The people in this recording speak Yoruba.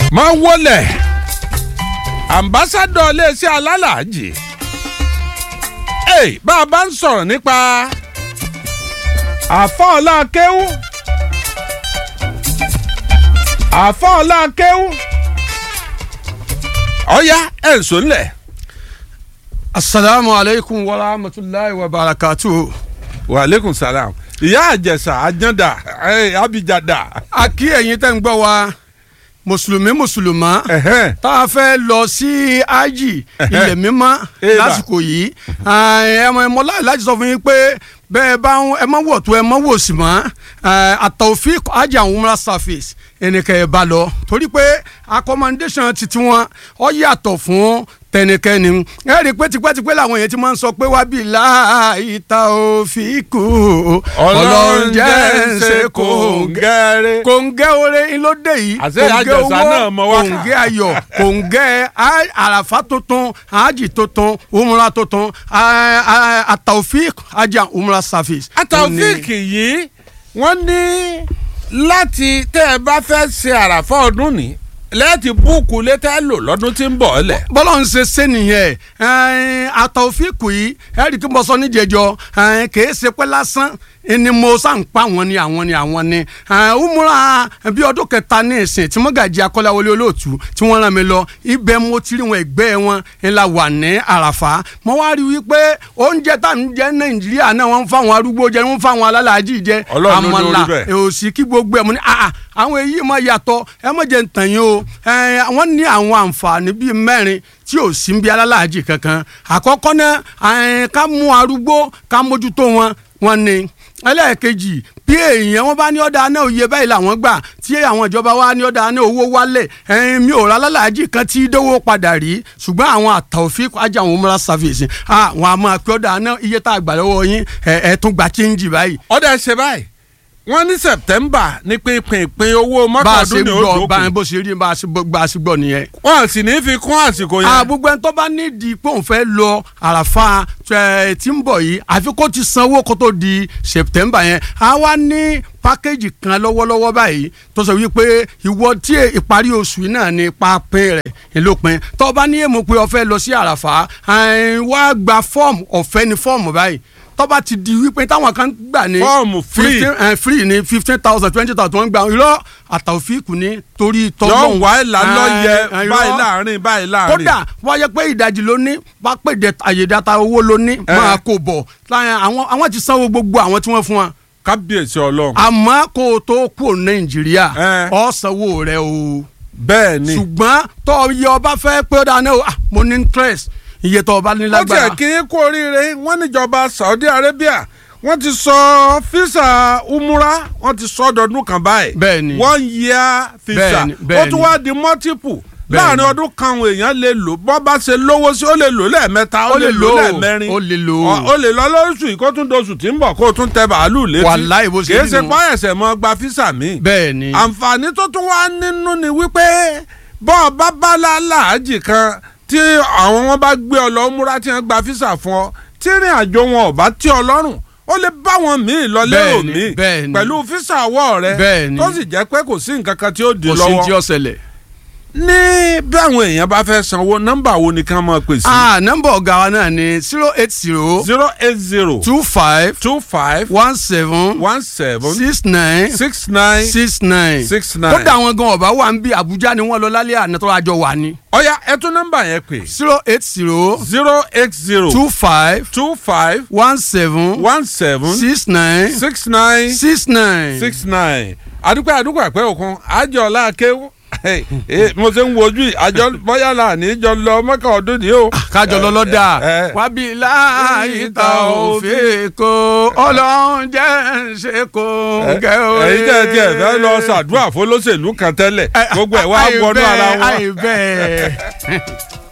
máa wọlé ambassadọ iléeṣẹ́ alálàájì hey, bá a bá ń sọ̀rọ̀ nípa àfọ̀ọ́lá kéwú àfọ̀ọ́lá kéwú ọ̀ya ẹ̀ ń sọ nílẹ̀. asalaamu aleykum wa rahmatulahi wa barakatu. wa aleykum salaam ìyá àjẹsà àjàndà abijada. a kí ẹ̀yin tẹ́ ń gbọ́ wa mùsùlùmí mùsùlùmá tá a fẹ́ lọ sí ájì ilẹ̀ mímọ́ lásìkò yìí ẹ̀mọ ẹ̀mọ láti sọ fún yín pé bẹ́ẹ̀ bá ń ẹ má wọ̀ tó ẹ má wò sí mọ́ àtàwọ̀fíì ájì àwọn umrah service ẹnìkan ẹ̀ bá lọ torí pé accommodation titi wọn ọ yàtọ̀ fún tẹnikẹ́ni ẹ rí i pé tipẹ́tipẹ́ làwọn èèyàn ti máa ń sọ pé wá bí láì ta òfin kù ọlọ́run jẹ́ ń ṣe kòǹgẹ́ kòǹgẹ́ oore ńlọdẹ yìí kòǹgẹ́ owó kòǹgẹ́ ayọ̀ kòǹgẹ́ àràfà tuntun àjì tuntun umra tuntun àtàwọ̀fíì àjà umra service. àtàwọ̀fíì yìí wọ́n ní láti tẹ́ ẹ bá fẹ́ ṣe àràfà ọdún ni lẹ́ẹ̀tì búùkù létẹ́ lò lọ́dún tí ń bọ̀ ọ́ lẹ̀. bọ́lá ń ṣe ṣe nìyẹn àtọ̀fíìkù yìí ẹ̀rí kí mo sọ níjẹ̀jọ́ kìí ṣe pé lásán ni mo sàn pa àwọn ni àwọn ni àwọn ni umura bí ọdún kẹta ní ìsìn tí mọ́gàjì akọ́láwọlé olóòtú tí wọ́n rán mi lọ ibẹ̀ mo ti rí wọn ẹgbẹ́ wọn ńlá wà ní àràfà mo wá rí wípé oúnjẹ tá à ń jẹ nàìjíríà náà wọ́n ń fáwọn arúgbó jẹ wọ́n ń fáwọn alálàájì jẹ àmàlà òsì kí gbogbo ẹ̀ mo ní àwọn èyí máa yàtọ̀ ẹ má jẹ́ ntàn yín o wọ́n ní àwọn àǹfààní bíi mẹ́rin tí ò sí bí alálàájì kankan àkọ́kọ́ náà ká mú arúgbó ká mójútó wọn wọn ni ẹlẹ́ẹ̀kejì bí èèyàn wọn bá ní ọ̀dà náà òye báyìí làwọn gbà tí àwọn ìjọba wa ní ọ̀dà náà owó wálẹ̀ ẹ̀yìn mi ò rà lálàájì kan tí dówó padà rí ṣùgbọ́n àwọn àtàwọ̀fín ajá àwọn umrah service àwọn àmọ́ pé ọ̀dà náà iye tá a gbà lọ́wọ́ yín ẹ̀ tún gbà chíńjì báyìí. ọ̀dà ṣe báyìí wọ́n ní september ní pínpín ìpín owó mọ́tàdún ní odò kù. bó ṣe rí bá a ṣe gbọ́ a ṣe gbọ́ nìyẹn. wọ́n sì ní fi kún àsìkò yẹn. àbúgbẹ́ tó bá nídìí pé òun fẹ́ lọ àràfà tí ń bọ̀ yìí àfi kó ti sanwó kó tó di september yẹn a wá ní pákéjì kan lọ́wọ́lọ́wọ́ báyìí tó sọ wípé ìwọ tí ìparí oṣù náà ní pápín rẹ̀ ìlópin tó bá ní èèmọ̀ pé o fẹ́ lọ sí àràfà wá gba fọ́ọ̀mù ọ̀fẹ́ ní fọ́ọ̀mù báyìí tọ́ba ti di wípé táwọn kan gbà ní. fọ́ọ̀mù free fifteen free ní fifteen thousand twenty thousand wọ́n gbà irọ́ àtàwọ̀fíìkù ní torí tọ́gbọ̀n. yọ wá ìlà lọ́yẹ báyìí láàrin báyìí láàrin. kódà wọ́n yẹ pé ìdajì ló ní wá pè dé àyèdáta owó ló ní máa kó bọ̀ àwọn ti sanwó gbogbo àwọn tí wọ́n fún wa. kábíyèsí ọlọ́run. àmọ́ kó o tó kú nàìjíríà ọ̀ sanwó rẹ o. bẹ́ẹ̀ ni. ṣùgbọ́n tọ́ yẹ ọba fẹ́ pé ó dáná o mo ní interest iye tó o bá ní lágbára. ó tiẹ̀ kí n kú oríire wọ́n níjọba Saudi Arabia wọ́n ti sọ físà umura wọ́n ti sọ ọdọọdún kan báyìí. bẹ́ẹ̀ni one year físà ó tún wá di multiple láàrin ọdún kan àwọn èèyàn lè lò bọ́ bá ṣe lówó sí ó lè lò lẹ́ẹ̀mẹ́ta ó lè lò lẹ́ẹ̀mẹ́rin ó lè lò ó lè lọ lóṣù yìí kó tún doṣù tí ń bọ̀ kó tún tẹ bàálù létí wàláì bó ṣe kì í ṣe páyẹ̀sẹ̀ mọ́ gba físà mi. bẹ́ẹ̀ni àǹfààní tó tún wá nínú ni wípé bọ́ọ̀ bá bá láàjì kan tí àwọn wọn bá gbé ọ lọ múra tí wọn gba físà fún ọ tí ìrìn àjò wọn ò bá tí ọ lọ́rùn ó lè bá wọn míì lọ lérò míì pẹ̀lú físà ọwọ́ rẹ tó sì jẹ́ pé kò sí nǹkan kan tí ó di lọ́wọ́ kò sí tí ó ṣẹlẹ̀. ní bí àwọn èèyàn bá fẹ́ sanwó nọ́mbà wo ni ká máa pè sí. ah nọ́mbà ọ̀gá wa náà ni zero eight zero. zero eight zero. two five. two five. one seven. one seven. six nine. six nine. six nine. six nine. kódà àwọn gan ọba wa ń bí Àbújá ni wọ́n lọ lálẹ́ àná tó àjọ wà ní. ọ̀ya ẹ tún nọ́mbà yẹn pè. zero eight zero. zero eight zero. two five. two five. one seven. one seven. six nine. six nine. six nine. six nine. àdúpẹ́ àdúpẹ́ àpẹ́ òkun àjọ ọ̀la akéwò mo ṣe ń wojú àjọ bóyá là ní jọ lọ mọ́kà ọdún ni o. kájọ lọ lọ́dà wábí láì ta òfin kó ọlọ́run jẹ́ ṣe kó gẹ́ o. ẹ̀yin tẹ́ ẹ tiẹ̀ fẹ́ lọ ṣàdúrà fún olóṣèlú kan tẹ́lẹ̀ gbogbo ẹ̀ wá wọnú ara wọn. àìbẹ́ẹ̀.